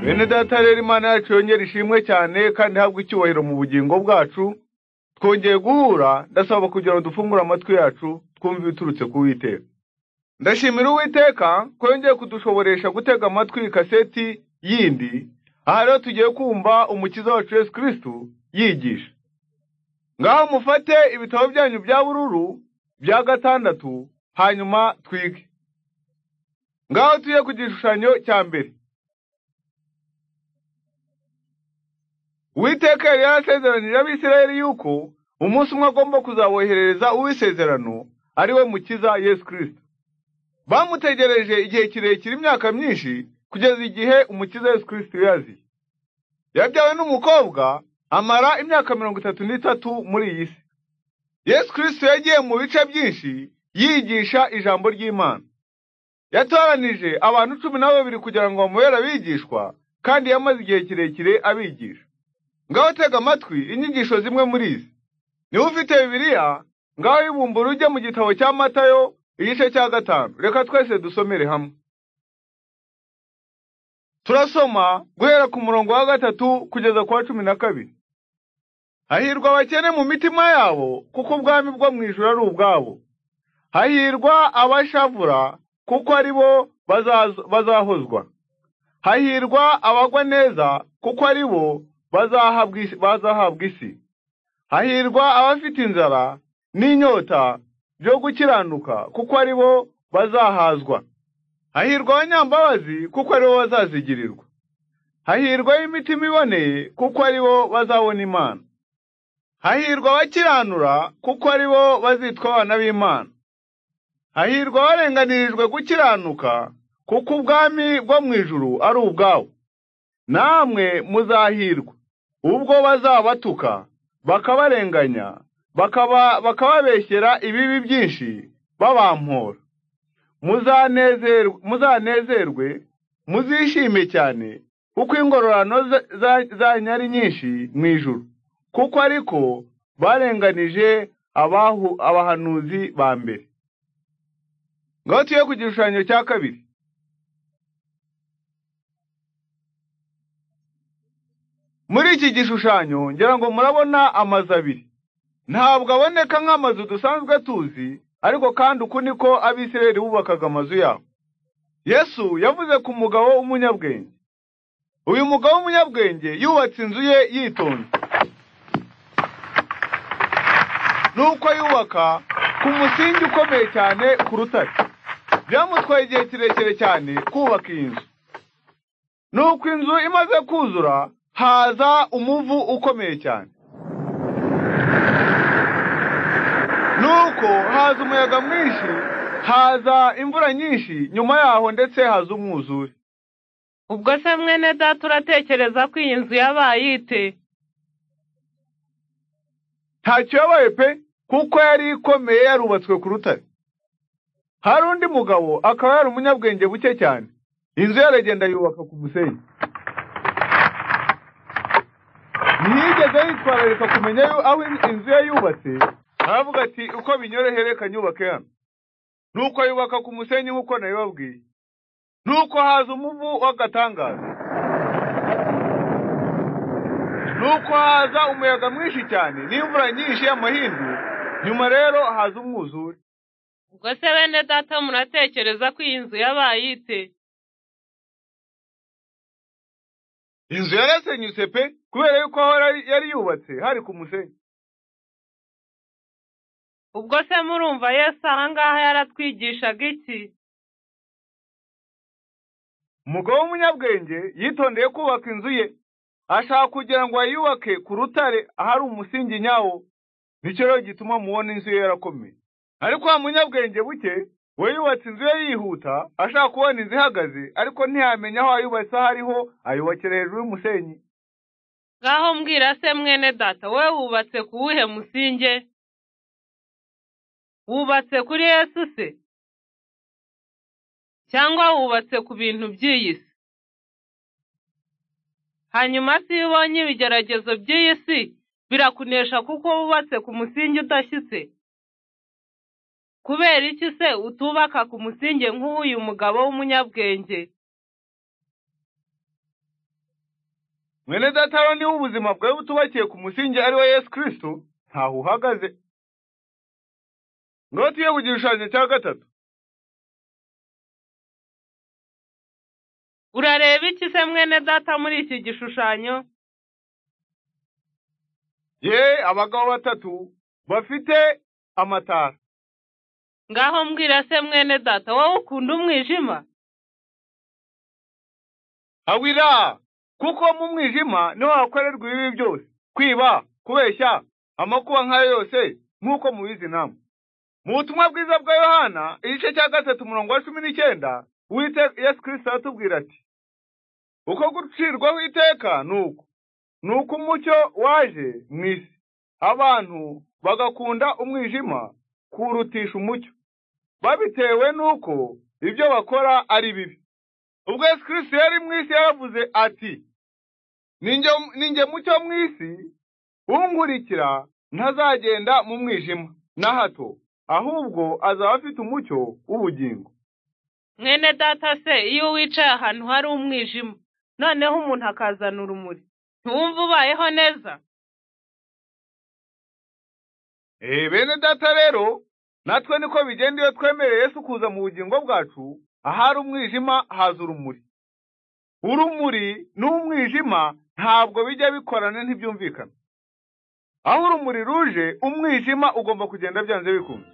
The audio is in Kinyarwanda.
bene data rero imana yacu yongera ishimwe cyane kandi ihabwe icyubahiro mu bugingo bwacu twongeye guhura ndasaba kugira ngo dufungure amatwi yacu twumve ibiturutse ku witeka ndashimira uwiteka ko yongeye kudushoboresha gutega amatwi kaseti yindi aha rero tugiye kumva umukiza wacu yesu kirisitu yigisha ngaho mufate ibitabo byanyu bya bururu bya gatandatu hanyuma twige ngaho tujye ku gishushanyo cya mbere uwiteka yari yarasezeranyije abisirayeli yuko umunsi umwe agomba kuzaboherereza uw'isezerano ari we mukiza yesu kirisito bamutegereje igihe kirekire imyaka myinshi kugeza igihe umukiza yesu kirisito yaziye yabyawe n'umukobwa amara imyaka mirongo itatu n'itatu muri iyi si yesu kirisito yagiye mu bice byinshi yigisha ijambo ry'imana yatoranije abantu cumi na babiri kugira ngo bamubere abigishwa kandi yamaze igihe kirekire abigisha ngaho tega amatwi inyigisho zimwe muri izi niba ufite bibiliya ngaho ibumbura ujye mu gitabo cya matayo igice cya gatanu reka twese dusomere hamwe turasoma guhera ku murongo wa gatatu kugeza ku wa cumi na kabiri hahirwa abakene mu mitima yabo kuko ubwami bwo mu ijuru ari ubwabo hahirwa abashavura kuko ari bo bazahozwa hahirwa abagwa neza kuko ari bo bazahabwa isi hahirwa abafite inzara n'inyota byo gukiranuka kuko ari bo bazahazwa hahirwa abanyambabazi kuko ari bo bazazigirirwa hahirwa imitima iboneye kuko ari bo bazabona imana hahirwa abakiranura kuko ari bo bazitwa abana b'imana hahirwa abarenganirijwe gukiranuka kuko ubwami bwo mu ijuru ari ubwabo namwe muzahirwa ubwo bazabatuka bakabarenganya bakababeshyera ibibi byinshi babampora muzanezerwe muzishime cyane kuko ingororano zanyu ari nyinshi mu ijuru kuko ariko barenganije abahanuzi ba mbere ngaho tuye ku gishushanyo cya kabiri muri iki gishushanyo ngira ngo murabona amazu abiri ntabwo aboneka nk'amazu dusanzwe tuzi ariko kandi uku niko abisirayeli bubakaga amazu yabo yesu yavuze ku mugabo w'umunyabwenge uyu mugabo w'umunyabwenge yubatse inzu ye yitonze nuko yubaka ku musingi ukomeye cyane ku rutare byamutwaye igihe kirekire cyane kubaka iyi nzu nuko inzu imaze kuzura haza umuvu ukomeye cyane nuko haza umuyaga mwinshi haza imvura nyinshi nyuma yaho ndetse haza umwuzure ubwo se mwene data uratekereza ko iyi nzu yabaye ite ntacyo yabaye pe kuko yari ikomeye yarubatswe ku rutare hari undi mugabo akaba yari umunyabwenge buke cyane inzu yaragenda yubaka ku musenyi ntiyigeze yitwararika kumenya aho inzu ye yubatse aravuga ati uko binyorohere reka nyubake hano nuko yubaka ku musenyi nk'uko nabibabwiye nuko haza umuvu w'agatangaza nuko haza umuyaga mwinshi cyane n'imvura nyinshi y'amahindu nyuma rero haza umwuzure ubwo se bene data muratekereza ko iyi nzu yabaye ite inzu yarasenyutse pe kubera yuko aho yari yubatse hari ku musenyi ubwo se murumva yesu aha ngaha yaratwigishaga iki umugabo w'umunyabwenge yitondeye kubaka inzu ye ashaka kugira ngo ayubake ku rutare ahari umusingi nyawo nicyo rero gituma mubona inzu ye yarakomeye ariko wa munyabwenge buke we yubatse inzu ye yihuta ashaka kubona inzu ihagaze ariko ntiyamenya aho ayubatse aho ariho ayubakira hejuru y'umusenyi ngaho mbwira se mwene data we wubatse ku wuhe musinge wubatse kuri yesu se cyangwa wubatse ku bintu by'iyi si hanyuma se iyo ubonye ibigeragezo by'iyi si birakunesha kuko wubatse ku musingi udashyitse kubera iki se utubaka ku musingi nk'uyu mugabo w'umunyabwenge mwene datawe niba ubuzima bwawe butubakiye ku musingi ari we yesu kirisito ntaho uhagaze ngaho tuye ku gishushanyo cya gatatu urareba iki se mwene data muri iki gishushanyo ye abagabo batatu bafite amatara ngaho mbwira se mwene data wowe ukunda umwijima awira kuko mu mwijima niho hakorerwa ibibi byose kwiba kubeshya amakuba nk'ayo yose nk'uko mubizi namwe mu butumwa bwiza bwa yohana igice cya gatatu umurongo wa cumi n'icyenda uwiteka yesu kirisito aratubwira ati uko gucirwaho iteka ni uku ni uko umucyo waje mu isi abantu bagakunda umwijima kuwurutisha umucyo babitewe n'uko ibyo bakora ari bibi ubwo yesu kirisito yari mu isi yaravuze ati ninjye mucyo mu isi unkurikira ntazagenda mu mwijima na hato ahubwo azaba afite umucyo w'ubugingo mwene data se iyo wicaye ahantu hari umwijima noneho umuntu akazana urumuri ntiwumva ubayeho neza Eh, bene data rero natwe niko bigenda iyo twemereye Yesu kuza mu bugingo bwacu ahari umwijima haza urumuri urumuri n'umwijima ntabwo bijya bikorana ntibyumvikana aho urumuri ruje umwijima ugomba kugenda byanze bikunze